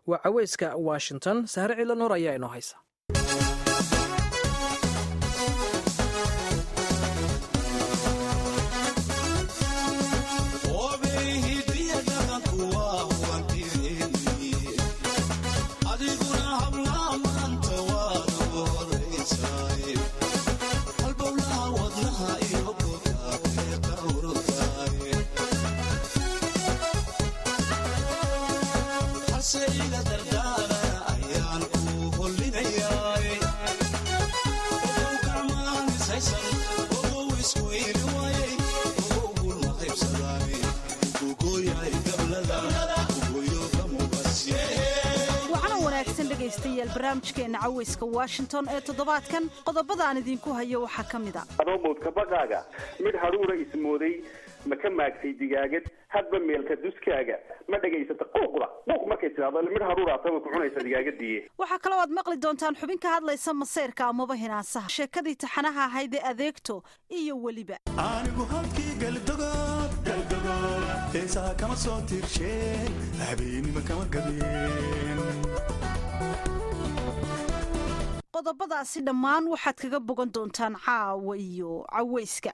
waa caweyska washington sahre cilo noor ayaa inoo haysa dhegaystayaal barnaamijkeena caweyska washington ee toddobaadkan qodobada aan idinku hayo waxaa ka mid a adoo mowdka baqaaga midh hadhuura ismooday ma ka maagsay digaagad hadba meelka duskaaga ma dhegaysata quuqda quuq markay tidhahdo midh hadhuuraata way ku cunaysa digaagadii waxaa kaloo aad maqli doontaan xubin ka hadlaysa maseyrka amaba hinaasaha sheekadii taxanaha ahayd ee adeegto iyo weliba anigu halkii galdogood galdogood heesaha kama soo tiirsheen habeenima kama gabeen qodobadaasi dhammaan waxaad kaga bogan doontaan caawa iyo caweyska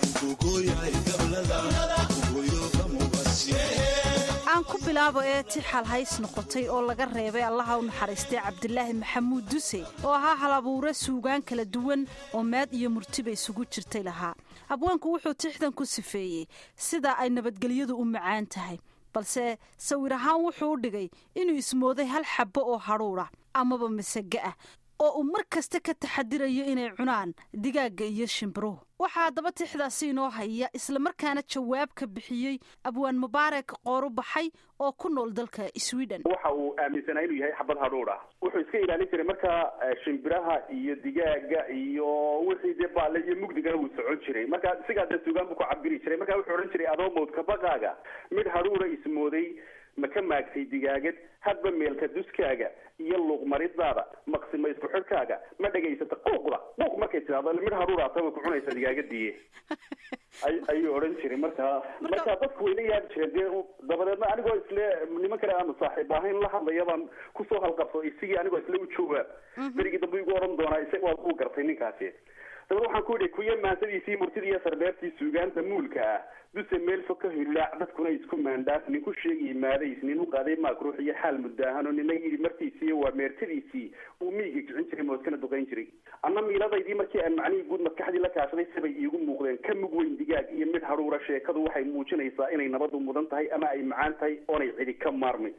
aan ku bilaabo ee tixal hays noqotay oo laga reebay allaha u naxariistay cabdilaahi maxamuud duse oo ahaa halabuure suugaan kala duwan oo maad iyo murtiba isugu jirtay lahaa abwaanku wuxuu tixdan ku sifeeyey sida ay nabadgelyadu u macaan tahay balse sawir ahaan wuxuu u dhigay inuu ismooday hal xabbo oo hadhuura amaba masage ah oo uu mar kasta ka taxadirayo inay cunaan digaagga iyo shimbiruhu waxaa haddaba tixdaasi inoo haya islamarkaana jawaab ka bixiyey abwaan mubaarak qooru baxay oo ku nool dalka sweden waxa uu aaminsanaa inuu yahay xabad hadhuur ah wuxuu iska ilaalin jiray markaa shimbiraha iyo digaaga iyo wixii dee baale iyo mugdigana wuu socon jiray marka sigaa dee suugaan buu ku cabiri jiray marka wuxuu odhan jiray adoo mowdka baqaaga midh hadhuura ismooday ma ka maagsay digaagad hadba meelka duskaaga iyo luuqmaridaada maqsima isku xidhkaaga ma dhegaysata quuqda quuq markay tidhahdo midh hadhuuraata way ku cunaysa digaagadii ayuu odhan jiray marka marka dadku way la yaabi jireen dee dabadeedna anigoo isle niman kale aanu saaxiib ahayn la hadlaya baan kusoo halqabso isigii anigoo isle u jooga berigii dambe igu odhan doonaa isaga waad uu gartay ninkaasi dabad waxaan ku yidhi kuya maansadiisii murtida iyo sarbeertii suugaanta muulka ah duse meel fog ka hillaac dadkuna isku maandhaaf ninku sheegii maadays nin u qaaday maak ruux iyo xaal muddaahano nina yidhi martiisii waa meertadiisii uu miyiga kicin jiray moodkana duqayn jiray anna miiladaydii markii aan macnihii guud maskaxdii la kaashaday sibay iigu muuqdeen ka mug weyn digaag iyo mid hadhuura sheekadu waxay muujinaysaa inay nabadu mudan tahay ama ay macaan tahay oonay cidi ka maarmay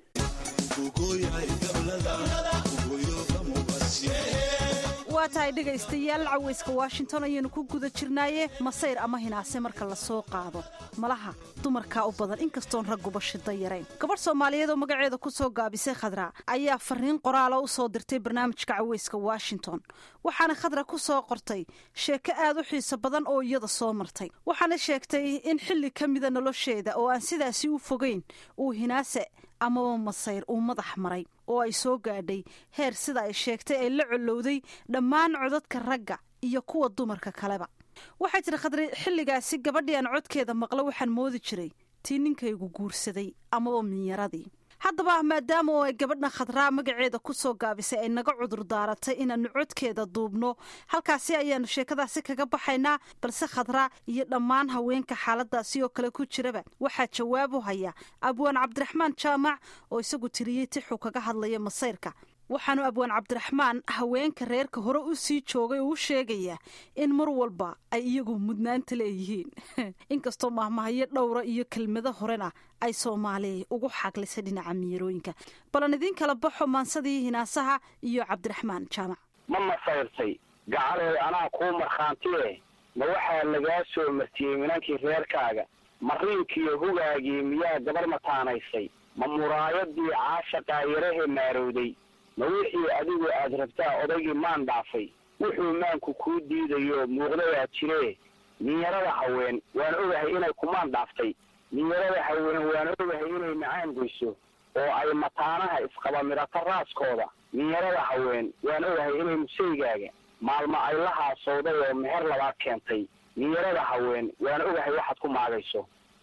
waa tahay dhegaystayaal caweyska washington ayaynu ku guda jirnaaye masayr ama hinaase marka la soo qaado malaha dumarkaa u badan inkastoon ragguba shida yarayn gabadh soomaaliyeed oo magaceeda ku soo gaabisay khadra ayaa fariin qoraala u soo dirtay barnaamijka caweyska washington waxaana khadra ku soo qortay sheeko aad u xiiso badan oo iyada soo martay waxaana sheegtay in xilli ka mida nolosheeda oo aan sidaasi u fogeyn uu hinaase amaba masayr uu madax maray oo ay soo gaadhay heer sida ay sheegtay ay la colowday dhammaan codadka ragga iyo kuwa dumarka kaleba waxay tiri khadri xilligaasi gabadhii aan codkeeda maqlo waxaan moodi jiray tii ninkaygu guursaday amaba minyaradii haddaba maadaama oo ay gabadha khadraa magaceeda ku soo gaabisay ay naga cudur daaratay inaannu codkeeda duubno halkaasi ayaannu sheekadaasi kaga baxaynaa balse khadraa iyo dhammaan haweenka xaaladaasi oo kale ku jiraba waxaa jawaab u haya abwaan cabdiraxmaan jaamac oo isagu tiriyey tixuu kaga hadlaya masayrka waxaanu abwaan cabdiraxmaan haweenka reerka hore u sii joogay oo u sheegayaa in mar walba ay iyagu mudnaanta leeyihiin inkastoo mahmahayo dhowra iyo kelmado horena ay soomaali ugu xaglisay dhinaca miyarooyinka balan idiin kala baxo maansadii hinaasaha iyo cabdiraxmaan jaamac ma masayrtay gacaleed anaa kuu markhaantiye ma waxaa lagaa soo martiyey minankii reerkaaga mariinkiiyo hugaagii miyaa gabar mataanaysay ma muraayadii caashaqaa yarahe maarowday ma wixii adigu aad rabtaa odaygii maan dhaafay wuxuu maanku kuu diidayo muuqdayaa jiree minyarada haween waan ogahay inay kumaan dhaaftay minyarada haween waan ogahay inay macaan goyso oo ay mataanaha isqaba midhato raaskooda minyarada haween waan ogahay inay musaygaaga maalmo ay la haasowday oo meher labaad keentay minyarada haween waan ogahay waxaad ku maagayso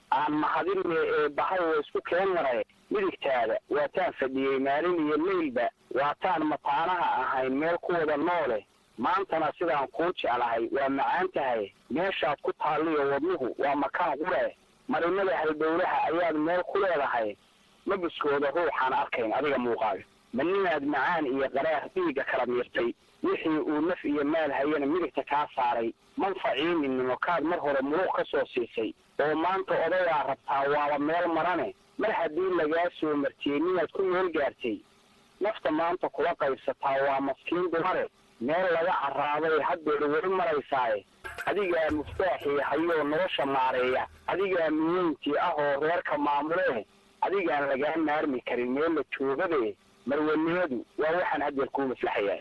aan mahadinne ee bahay oo isku keen maray midigtaada waataan fadhiyey maalin iyo leylba waataan mataanaha ahayn meel ku wada noole maantana sidaan kuu jeclahay waa macaan tahay meeshaad ku taalliyo wadnuhu waa makaan qure marinada halbowlaha ayaad meel ku leedahay mabuskooda ruuxaan arkayn adiga muuqaaga ma ninaad macaan iyo qaraar dhiigga kala miirtay wixii uu naf iyo maal hayana midigta kaa saaray manfaciininimo kaad mar hore muluq ka soo siisay oo maanta odayaa rabtaa waaba meel marane mar haddii lagaa soo martiyey ninaad ku meel gaartay nafta maanta kula qaybsataa waa maskiin dumare meel laga caraaday haddeer weli maraysaaye adigaa muftaaxii hayoo nolosha maareeya adigaa miyeyntii ah oo reerka maamulee adigaan lagaa maarmi karin meel la joogade marwanimadu waa waxaan haddeer kuu maslaxayaa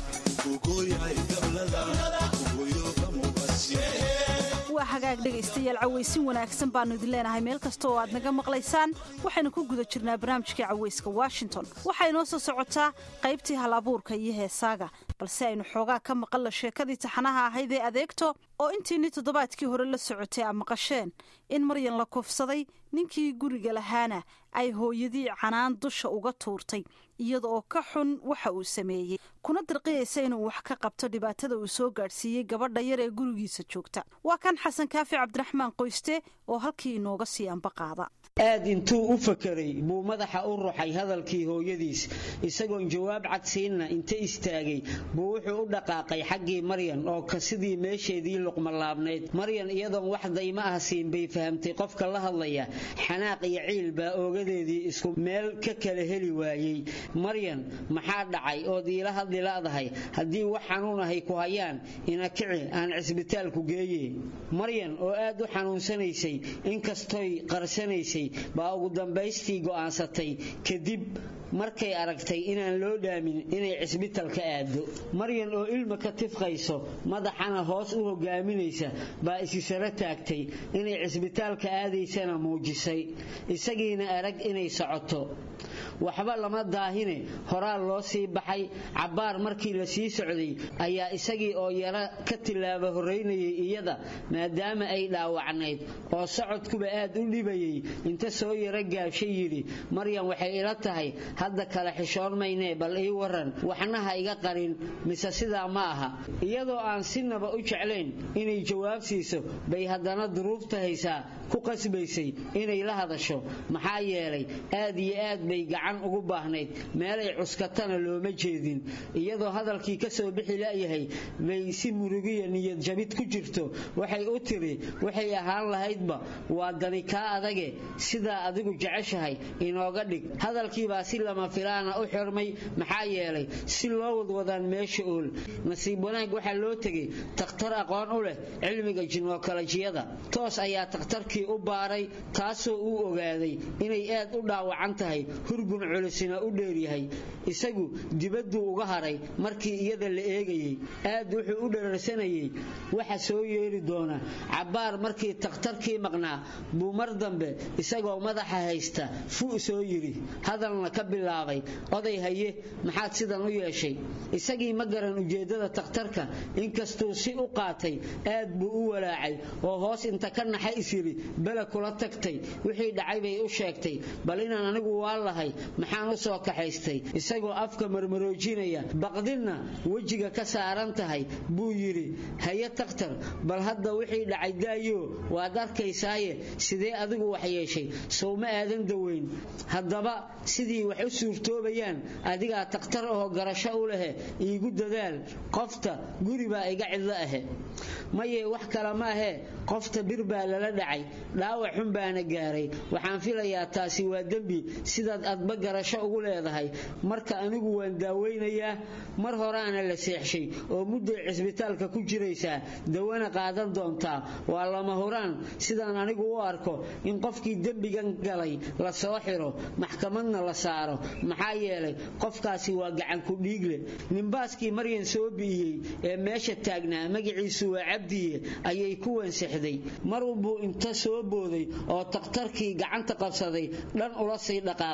waa hagaag dhegaystayaal cawaysin wanaagsan baannu idin leenahay meel kasta oo aad naga maqlaysaan waxaynu ku guda jirnaa barnaamijkii cawayska washington waxaa inoo soo socotaa qaybtii hal abuurka iyo heesaaga balse aynu xoogaa ka maqalla sheekadii taxanaha ahayd ee adeegto oo intiinni toddobaadkii hore la socotay a maqasheen in maryan la kufsaday ninkii guriga lahaana ay hooyadii canaan dusha uga tuurtay iyada oo ka xun waxa uu sameeyey kuna dirqiyaysa inuu wax ka qabto dhibaatada uu soo gaadhsiiyey gabadha yar ee gurigiisa joogta waa kan xasan kaafi cabdiraxmaan qoyste oo halkii inooga sii ambaqaada aad intuu u fakeray buu madaxa u ruxay hadalkii hooyadiis isagoon jawaab cadsiinna inta istaagay buu wuxuu u dhaqaaqay xaggii maryan oo ka sidii meesheedii luqmalaabnayd maryan iyadoon wax dayma ah siin bay fahamtay qofka la hadlaya xanaaq iyo ciil baa oogadeedii isku meel ka kala heli waayey maryan maxaa dhacay ood iila hadli la'dahay haddii wax xanuunahay ku hayaan ina kici aan cisbitaalku geeye maryan oo aad u xanuunsanaysay inkastoy qarsanaysay baa ugu dambaystii go'aansatay kadib markay aragtay inaan loo dhaamin inay cisbitalka aado maryan oo ilma ka tifqayso madaxana hoos u hogaaminaysa baa isi saro taagtay inay cisbitaalka aadaysana muujisay isagiina arag inay socoto waxba lama daahine horaa loo sii baxay cabbaar markii la sii socday ayaa isagii oo yaro ka tillaaba horraynayay iyada maadaama ay dhaawacnayd oo socodkuba aad u dhibayay inta soo yaro gaabshay yidhi maryan waxay ila tahay hadda kale xishoon maynee bal ii waran waxnaha iga qarin mise sidaa ma aha iyadoo aan sinaba u jeclayn inay jawaab siiso bay haddana duruufta haysaa ku qasbaysay inay la hadasho maxaa yeelay aad iyo aad bay gacan ugu baahnayd meelay cuskatana looma jeedin iyadoo hadalkii ka soo bixi la'yahay bay si murugiya niyad jabid ku jirto waxay u tiri waxay ahaan lahaydba waa dani kaa adage sidaa adigu jeceshahay inooga dhig hadalkiibaa si lama filaana u xirmay maxaa yeelay si loo wadwadaan meesha ool nasiib wanaag waxaa loo tegay takhtar aqoon u leh cilmiga jinookolojiyada toos ayaa takhtarkii u baaray taasoo uu ogaaday inay aad u dhaawacan tahay hurgun culusina u dheeryahay isagu dibadduu uga haray markii iyada la eegayey aad wuxuu u dhararsanayey waxa soo yeeri doona cabbaar markii takhtarkii maqnaa buu mar dambe isagoo madaxa haysta fu soo yidhi hadalna ka bilaabay oday haye maxaad sidan u yeeshay isagii ma garan ujeeddada takhtarka inkastuu si u qaatay aad buu u walaacay oo hoos inta ka naxa is yidhi bele kula tagtay wixii dhacay bay u sheegtay bal inaan anigu waa lahay maxaan u soo kaxaystay isagoo afka marmaroojinaya baqdinna wejiga ka saaran tahay buu yidhi haye takhtar bal hadda wixii dhacay daayo waad arkaysaaye sidee adigu wax yeeshay sow ma aadan daweyn haddaba sidii wax u suurtoobayaan adigaa takhtar oo garasho u lehe iigu dadaal qofta guri baa iga cidlo ahe maye wax kale ma ahee qofta bir baa lala dhacay dhaawac xun baana gaaray waxaan filayaa taasi waa dembi sidaad adba garasho ugu leedahay marka anigu waan daaweynayaa mar horaana la seexshay oo mudday cisbitaalka ku jiraysaa dawana qaadan doontaa waa lama huraan sidaan anigu u arko in qofkii dembigan galay la soo xiro maxkamadna la saaro maxaa yeelay qofkaasi waa gacanku dhiigle nimbaaskii maryan soo bi'iyey ee meesha taagnaa magaciisu waa cabdiye ayay ku wansixday marunbuu inta soo booday oo takhtarkii gacanta qabsaday dhan ula sii dhaqaaqay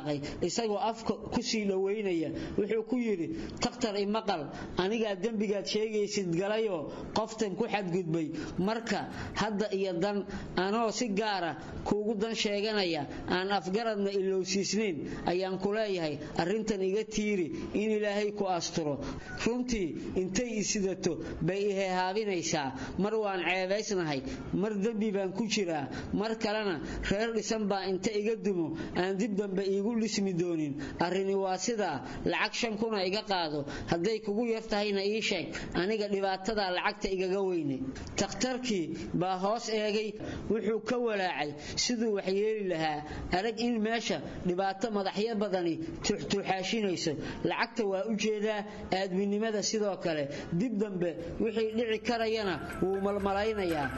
isagoo afka ku sii dhowaynaya wuxuu ku yidhi takhtar imaqal anigaa dembigaad sheegaysid galayoo qoftan ku xadgudbay marka hadda iyo dan anoo si gaara kuugu dan sheeganaya aan afgaradna ilowsiisnayn ayaan ku leeyahay arrintan iga tiiri in ilaahay ku asturo runtii intay isidato bay ihehaabinaysaa mar waan ceebaysnahay mar dembi baan ku jiraa mar kalena reer dhisan baa inta iga dumo aan dib dambe iigu dhismi doonin arrini waa sidaa lacag shan kuna iga qaado hadday kugu yar tahayna ii sheeg aniga dhibaatadaa lacagta igaga weyne takhtarkii baa hoos eegay wuxuu ka walaacay siduu wax yeeli lahaa arag in meesha dhibaato madaxyo badani tuuxtuuxaashinayso lacagta waa u jeedaa aadminimada sidoo kale dib dambe wixii dhici karayana wuu malmalaynayaa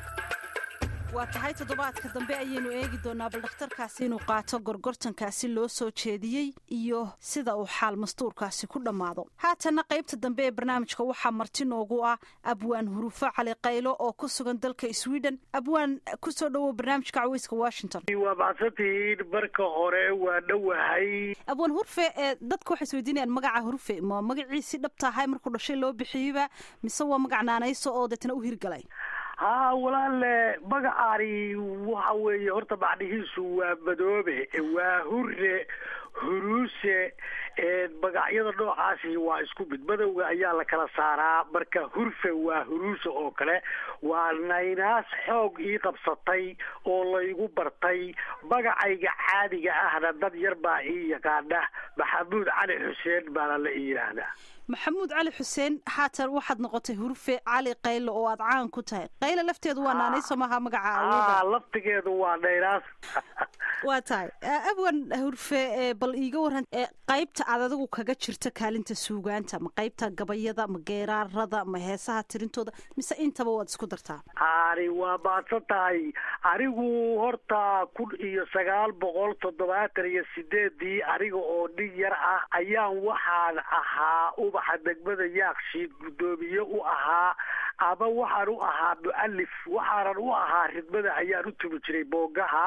waa tahay toddobaadka dambe ayaynu eegi doonaa bal dhakhtarkaasi inuu qaato gorgortankaasi loo soo jeediyey iyo sida uu xaal mastuurkaasi ku dhammaado haatanna qaybta dambe ee barnaamijka waxaa marti noogu ah abwaan hurufo cali qaylo oo ku sugan dalka sweden abwaan kusoo dhowow barnaamijka caweyska washington waa macsantihiin marka hore waa dhowahay abwaan hurfe ee dadka waxay isweydiinayaan magaca hurfe ma magaciisi dhabtahay markuu dhashay loo bixiyeyba mise waa magac naanayso oo deetna u hirgalay haa walaale magacaani waxa weeye horta macnihiisu waa madoobe waa hure huruuse magacyada noocaasi waa isku mid madowga ayaa la kala saaraa marka hurfe waa huruuse oo kale waa naynaas xoog ii qabsatay oo laygu bartay magacayga caadiga ahna dad yar baa ii yaqaana maxamuud cali xuseen baana la ii yidhaahdaa maxamuud cali xuseen haatan waxaad noqotay hurfe cali qaylo oo aad caan ku tahay qaylo lafteedu waa naanayso maha magaca aa laftigeedu waa naynaas waa tahay abwan hurfe bal iiga waran qaybta aad adigu kaga jirta kaalinta suugaanta ma qaybta gabayada ma geeraarada ma heesaha tirintooda mise intaba waad isku dartaa ani waa maadsan tahay anigu horta kun iyo sagaal boqol toddobaatan iyo sideedii aniga oo nin yar ah ayaan waxaan ahaa ubaxa degmada yaakshiid guddoomiye u ahaa ama waxaan u ahaa mu'alif waxaanan u ahaa ridmada ayaan u tumi jiray boogaha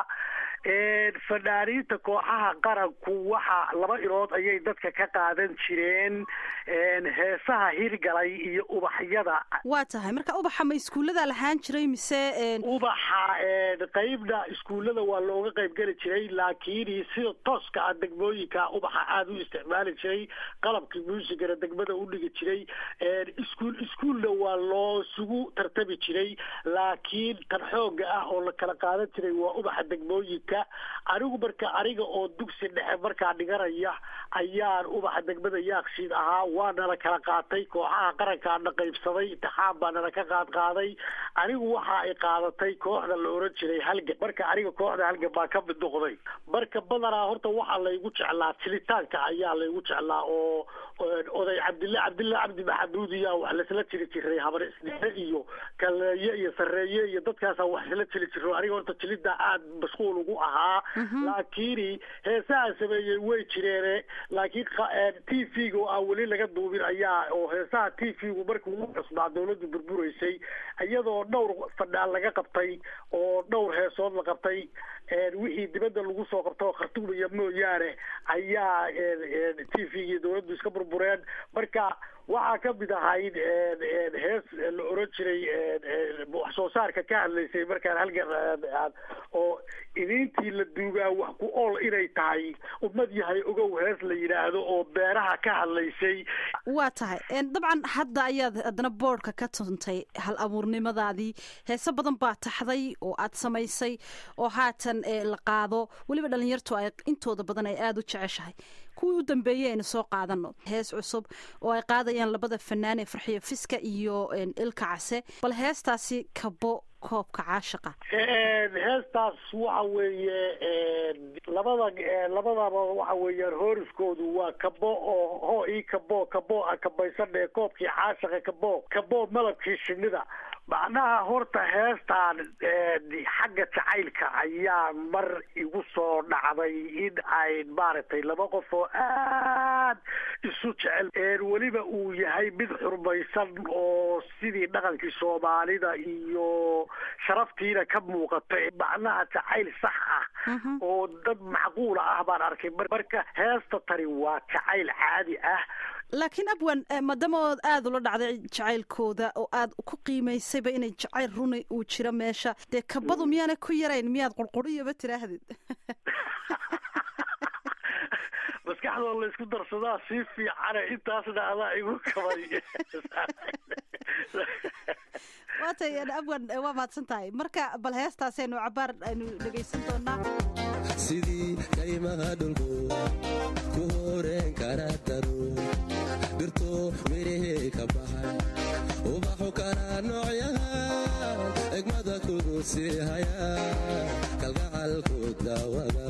fanaaniinta kooxaha qaranku waxa laba ilood ayay dadka ka qaadan jireen heesaha hirgalay iyo ubaxyada waa tahay marka ubaxa ma iskuullada lahaan jiray mise ubaxa qeybna iskuullada waa looga qayb geli jiray laakiin sida tooska ah degmooyinka ubaxa aada u isticmaali jiray qalabkii muusigana degmada u dhigi jiray iskuul iskuulna waa loo sugu tartami jiray laakiin tan xooga ah oo la kala qaadan jiray waa ubaxa degmooyinka anigu marka aniga oo dugsi dhexe markaa dhiganaya ayaan ubaxa degmada yaakshiid ahaa waa nala kala qaatay kooxaha qarankaana qaybsaday intixaan baa nala ka qaad qaaday anigu waxa ay qaadatay kooxda la oran jiray halgan marka aniga kooxda halgan baa ka mid noqday marka badanaa horta waxaa laygu jeclaa tilitaanka ayaa laygu jeclaa oo oday cabdille cabdille cabdi maxamuud iya wax laisla jiri jiray habar isdhexe iyo kaleeye iyo sareeye iyo dadkaasa wax isla jiri jiro aniga horta jilida aad mashquul ugu ahaa laakiin heesaha sameeyey way jireene laakiin t v-ga oo aan weli laga duubin ayaa oo heesaha t v-gu markii ugu cusbaa dawladdu burburaysay iyadoo dhowr fadhaan laga qabtay oo dhowr heesood la qabtay wixii dibadda lagu soo qabta oo khartuumaya mooyaane ayaa t v-gii dawladdu iska burbureen marka waxaa ka mid ahayd hees la oran jiray wax soo saarka ka hadlaysay markaan halgan oo idiintii la duugaa wax ku ool inay tahay ummad yahay ogow hees la yidhaahdo oo beeraha ka hadlaysay waa tahay dabcan hadda ayaad haddana boodhka ka tuntay hal abuurnimadaadii heese badan baa taxday oo aad samaysay oo haatan la qaado weliba dhalinyartu ay intooda badan ay aada u jeceshahay kuwii u dambeeyey aynu soo qaadano hees cusub oo ay qaadayaan labada fanaan ee farxiyo fiska iyo ilka case bal heestaasi kabo koobka caashiqa heestaas waxa weeye labada labadaba waxa weeyaan hooriskoodu waa kabo oo hoo ii kabo kabo a kabaysanee koobkii caashiqa kabo kabo malabkii shinida macnaha horta heestaan xagga jacaylka ayaa mar igu soo dhacday in ay maaragtay laba qof oo aad isu jecel weliba uu yahay mid xurmaysan oo sidii dhaqankii soomaalida iyo sharaftiina ka muuqata macnaha jacayl sax ah oo dad macquula ah baan arkay marka heesta tani waa jacayl caadi ah laakiin abwan maadaama ood aada ula dhacday jacaylkooda oo aad ku qiimaysayba inay jacayl runi uu jiro meesha dee kabadu miyaana ku yarayn miyaad qurquriyaba tiraahdid maskaxdoo la isku darsadaa sii fiicane intaasna adaa igu kabay waatay abwan waa mahadsan tahay marka bal heestaasaynu cabaar aynu dhegaysan doonaa sidii kaymaha dhulku ku horeen kara daro dhirto mirihii ka baxay ubaxu kala noocyahan egmada kugu sii haya kalgacalku daawada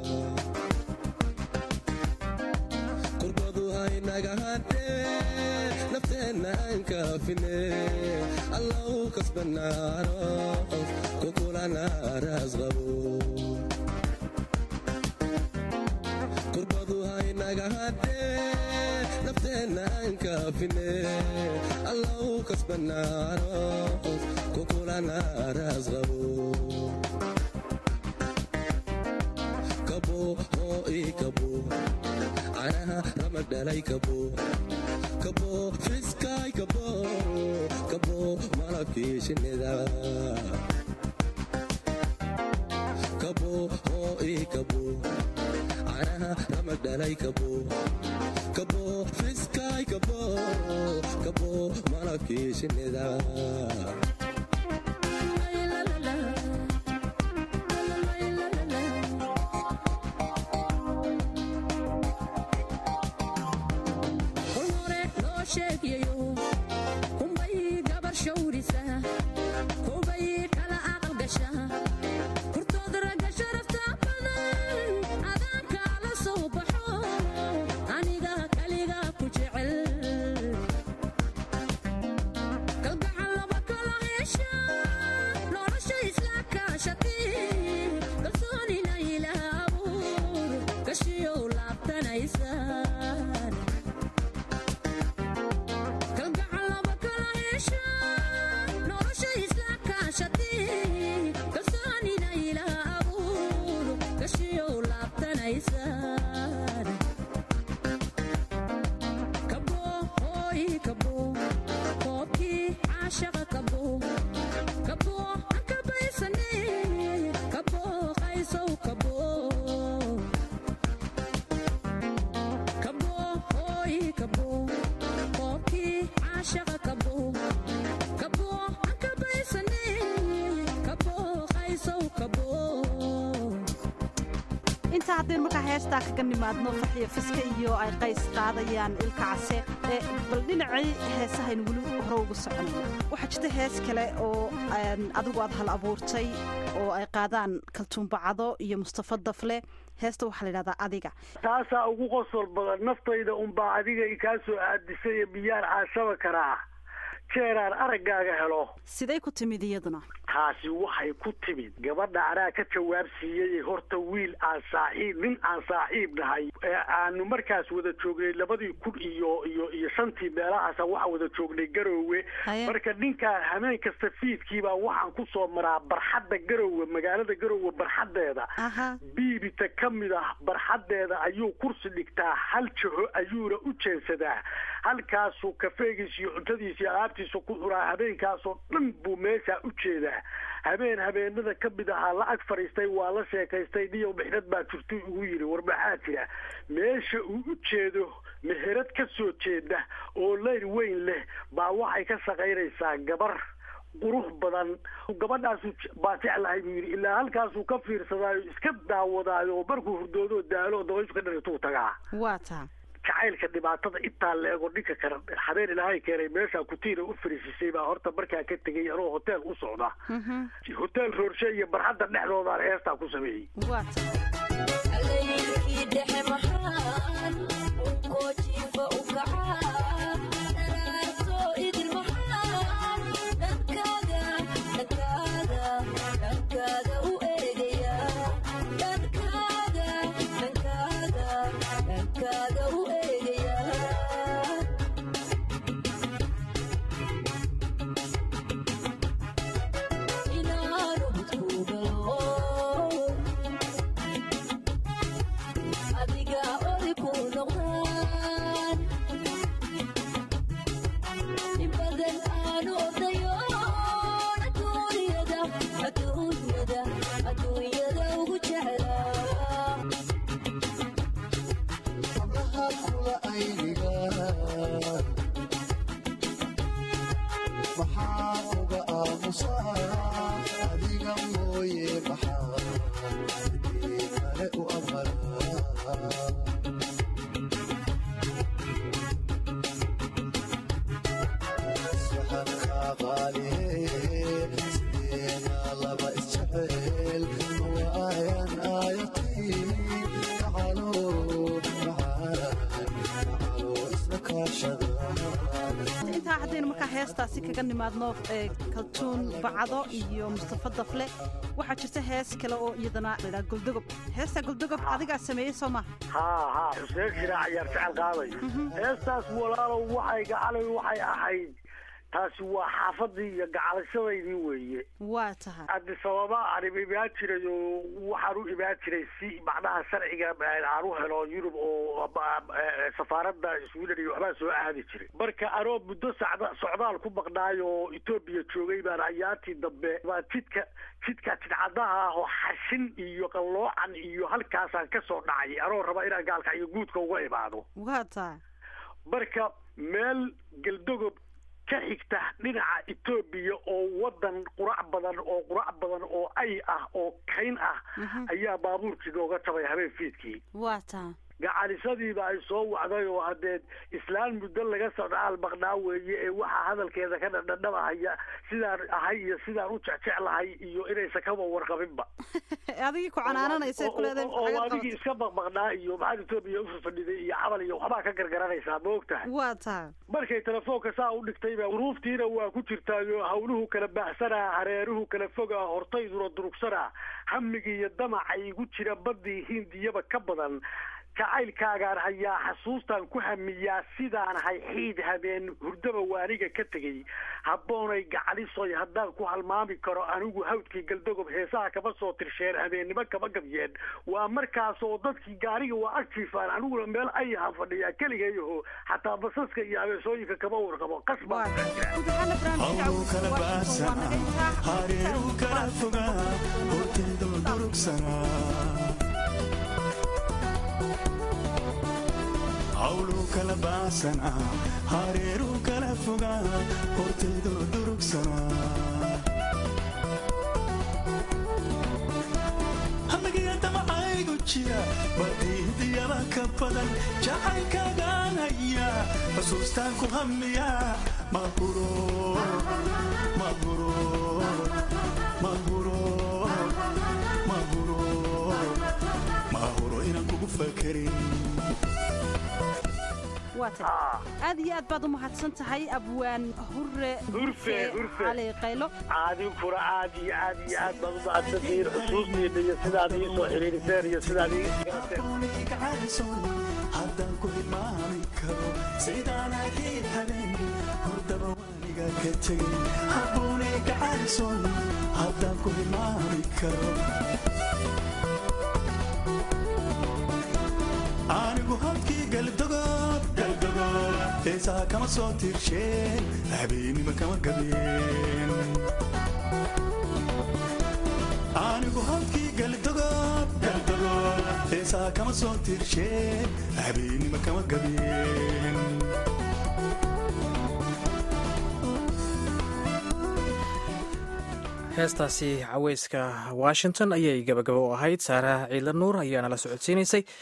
qurbadu haynaga hadhee nafteenna aan kaafine allau kasbanaano kukulana raasqabo qurbadu haynaga hadhee nafteenna aan kaafine allau kasbanaano kukulana raasqabo kabo hoo ii kabo canaha ramag dhalay kabo kabo fiskaay kabo kabo malabkii shinnida kabo hoo ii kabo canaha ramag dhalay kabo kabo fiskaay kabo kabo malabkii shinnida intaa haddaynu markaa heestaa kaga nimaadno faxiyo fiska iyo ay qays qaadayaan ilka case bal dhinacii heesahaynu weli hore ugu soconayna waxaa jirta hees kale oo adigu aad hal abuurtay oo ay qaadaan kaltuumbacado iyo mustafa dafle heesta waxaa la yidhahdaa adiga taasaa ugu qosol badan naftayda unbaa adiga kaa soo aadisay biyaan caashaba karaa jeeraan araggaaga helo siday ku timid iyaduna taasi waxay ku timid gabadha anaa ka jawaab siiyey horta wiil aan saaxiib nin aan saaxiib nahay aanu markaas wada joognay labadii kun iyo iyo iyo shantii meelahaasa waxaan wada joognay garoowe marka ninkaan hameen kasta fiidkiibaa waxaan ku soo maraa barxadda garoowe magaalada garoowe barxaddeeda biibita ka mid ah barxaddeeda ayuu kursi dhigtaa hal jaho ayuuna u jeensadaa halkaasuu kafeegiis iyo cuntadiis iyo alaabtiisa ku cunaa habeenkaasoo dhan buu meeshaa u jeedaa habeen habeenada ka mid ahaa la ag fadhiistay waa la sheekaystay niyow mixnad baa jirtu ugu yidhi war maxaa jira meesha uu u jeedo meherad ka soo jeeda oo leyr weyn leh baa waxay ka shaqaynaysaa gabar qurux badan gabadhaasu baa jeclahay buu yidhi ilaa halkaasuu ka fiirsadaayo iska daawadaayo markuu hurdoodo daalo dabayshu ka dharituu tagaa waa taa jacaylka dhibaatada intaa la ego dhinka kale habeen ilaahay keenay meeshaa kutiina u fariisisay baa horta markaa ka tegay anoo hotel u socda hotel roorshe iyo barxadda dhexdoodaan heestaa ku sameeyey intaa haddaynu markaa heestaasi kaga nimaadno ee kaltuun bacdo iyo mustafa dafle waxaa jirta hees kale oo iyadana ladhaa goldogob heesta goldogob adigaa sameeyey soo maha haa haa xuseen shiraac ayaa jecel qaaday heestaas walaalow waxay gacalay waxay ahayd taasi waa xaafadii iyo gacalashadaydii weeye waa tahay adisababa aan imaan jiray oo waxaan u imaan jiray si macnaha sharciga aan u helo yurub oo safaaradda sweden iyo waxbaa soo aadi jiray marka anoo muddo sacda socdaal ku maqnaay oo etoobiya joogay baan ayaantii dambe baa jidka jidka jidcadaha ah oo xashin iyo qalloocan iyo halkaasaan ka soo dhacay anoo raba inaan gaalka iyo guudka uga imaado waa tahay marka meel geldogob ka xigta dhinaca etoobiya oo wadan qurac badan oo qurac badan oo ay ah oo kayn ah ayaa baabuurkii nooga tabay habeen fiidkii waa tahay gacalisadiiba ay soo wacday oo hadeed islaan muddo laga socdaal maqnaa weeye ee waxaa hadalkeeda ka dhadhadhabahaya sidaan ahay iyo sidaan u jecjeclahay iyo inaysan kaba warqabinba adigii ku canaananaysa kuleedahay oo adigii iska maqmaqnaa iyo maxaad etoobiya ufafadhiday iyo cabal iyo waxbaa ka gargaranaysaa ma og tahay waa tahay markay telefoonka saa u dhigtayba duruuftiina waa ku jirtaayo hawluhu kala baaxsanaa hareeruhu kala fogaa hortayduna durugsanaa hamigii iyo damaca igu jira badii hindiyaba ka badan jacaylkaagaan hayaa xasuustaan ku hamiyaa sidaan hay xiid habeen hurdaba waaniga ka tegey habboonay gacalisoy haddaan ku halmaami karo anigu hawdkii galdogob heesaha kama soo tirsheen habeennimo kama gabyeen waa markaas oo dadkii gaariga waa agjiifaan aniguna meel ayahan fadhiyaa keligayaho xataa basaska iyo abeesooyinka kama warqabo hawlu kala baasana hareeru kala fogaa horteedo durugsanaa hawlu kala baasana hareeru kala fogaa horteedo durugsanaa hamigiya damacaygu jira badiidiyaba ka badan jacaylkaagaan haya xusuustaan ku hamiya mahuro mahuro mahuro mahuro mahuro inaan kugu fakerin aad iyo aad baad u mahadsan tahay abwaan hure hurfe hurfe cali qaylo adinkuna aad iyo aad iyo aad baad u mahadsantihiin xusuustiina iyo sidaad ii soo xiriiriseen iyo sidaad ii haddaan ku hilmaami karo sidaan ahayd habeen hordaba waaniga ka tegay habboonay gacalisoon haddaan ku hilmaami karo anigu habkii galdogob galdogob heesaha kama soo tirsheen habeenima kama gabeen anigu habkii galdogob galdogob heesaha kama soo tirsheen habeenima kama gabeen heestaasi caweyska washington ayay gabagabo u ahayd saaraha ciidla nuur ayaana la socodsiinaysay